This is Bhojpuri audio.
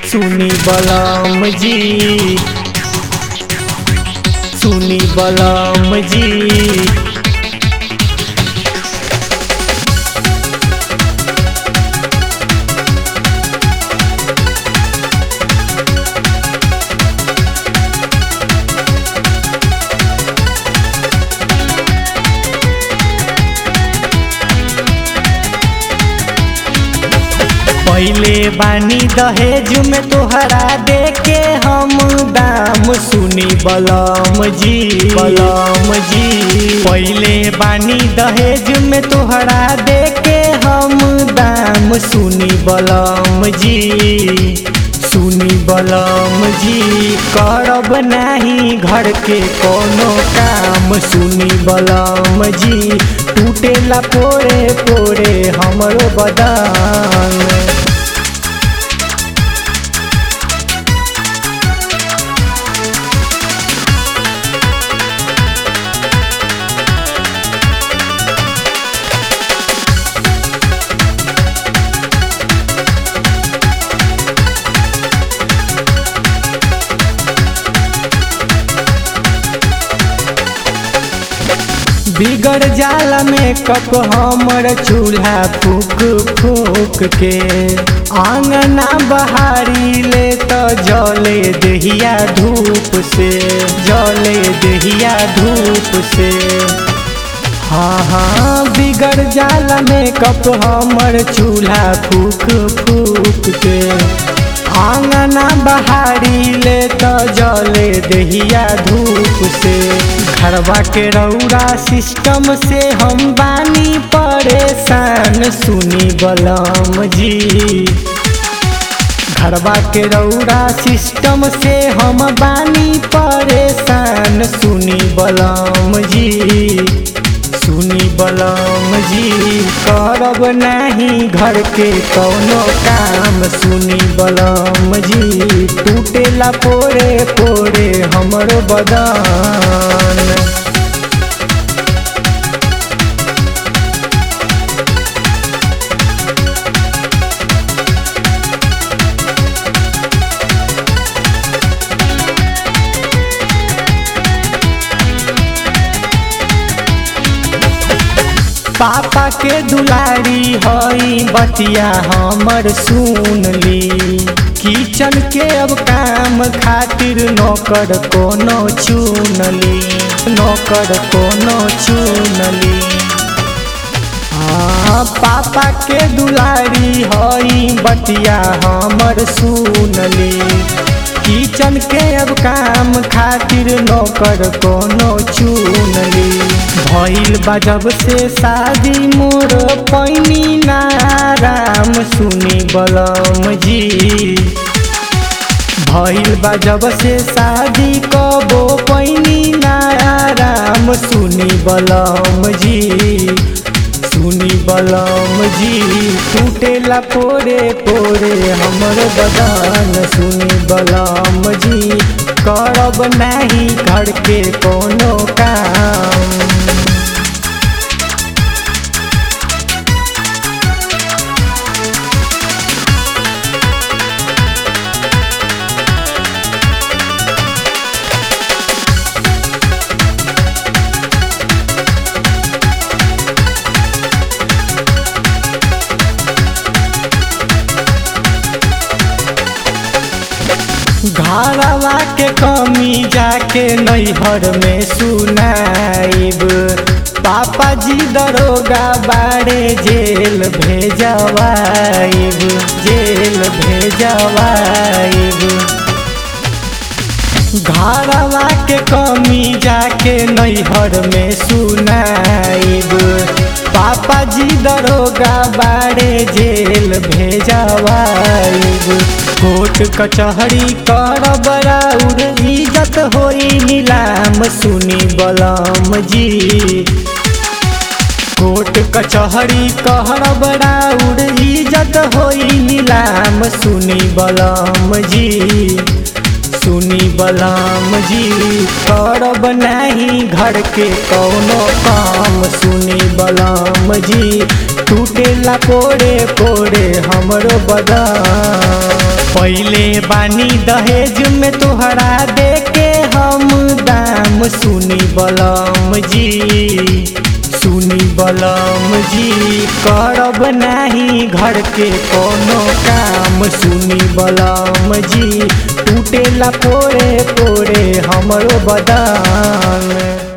सुनी बलम जी सुनी बलम जी पहले बानी दहेज में तोहरा देके हम दाम सुनी बलम जी बलम जी पहले बानी दहेज में तोहरा देके हम दाम सुनी बलम जी सुनी बलम जी करब नाही घर के कोनो काम सुनी बलम जी टूटेला पोरे पोरे हमरो बदन बिगड़ जाला में कप हमर चूल्हा फूक फूक के आंगना बहारी ले तो जले दहिया धूप से जले दहिया धूप से हाँ हाँ बिगड़ जाला में कप हमर चूल्हा फूक फूक के आंगना बहारी ले तो जले दहिया धूप से घरवा के रौरा सिस्टम से हम बानी परेशान सुनी बलम जी घरवा के रौरा सिस्टम से हम बानी परेशान सुनी बलम जी सुनी बलम जी करब नहीं घर के कौनो काम सुनी बलम जी टूटेला पोरे पोरे हमरो बदन पापा के दुलारी हई बतिया हमर सुन ली किचन के अब काम खातिर नौकर कोनो चुन ली नौकर कोनो चुन ली हाँ पापा के दुलारी हई बतिया हमर सुन ली किचन के अब काम खातिर नौकर कोनो चुन ली भइल बा जब से शादी मोर पैनी नाराम सुनी बलम जी भइल बा जब से शादी कबो पैनी नाराम सुनी बलम जी सुनी बलम जी टूटेला पोरे पोरे हमर बदन सुनी बलम जी करब नाही घर के कोनो काम घरवा के कमी जाके नैहर में सुनाइब पापा जी दरोगा बाड़े जेल भेजवाइब जेल भेजवाइब घरवा के कमी जाके नैहर में सुनाइब पापा जी दरोगा बाड़े जेल भेजवाइब कोर्ट कचहरी कर बराउर इज्जत होई नीलाम सुनी बलम जी कोर्ट कचहरी कहर बराउर इज्जत होई नीलाम सुनी बलम जी सुनी बलम जी करब नहीं घर के कौनो काम सुनी बलम जी टूटेला पोरे पोरे हमरो बदन पहले बानी दहेज में तोहरा दे के हम दाम सुनी बलम जी सुनी बलम जी करब नाही घर के कोनो काम सुनी बलम जी टूटेला पोरे पोरे हमरो बदान